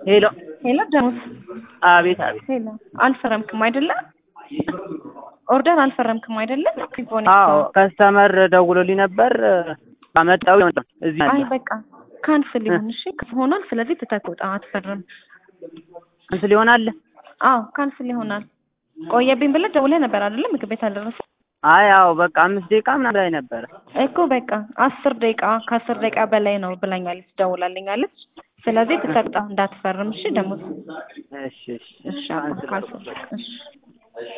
ሄሎ ሄሎ ደሞዝ አቤት አቤት ሄሎ አልፈረምክም አይደለ? ኦርደር አልፈረምክም አይደለ? ሪቦን አዎ ከስተመር ደውሎልኝ ነበር አመጣው እዚህ አይ አለ በቃ ካንስል ይሁን እሺ ሆኗል። ስለዚህ ትተህ አትፈርም። እንትን ሊሆናል አዎ ካንስል ይሆናል። ቆየብኝ ብለህ ደውለህ ነበር አይደለ? ምግብ ቤት አልደረሰ አይ አዎ በቃ አምስት ደቂቃ ምናምን ላይ ነበረ እኮ በቃ አስር ደቂቃ ከአስር ደቂቃ በላይ ነው ብላኛለች፣ ደውላልኛለች። ስለዚህ ትተህ እንዳትፈርም እሺ። ደግሞ እሺ እሺ እሺ አባ ካንስል እሺ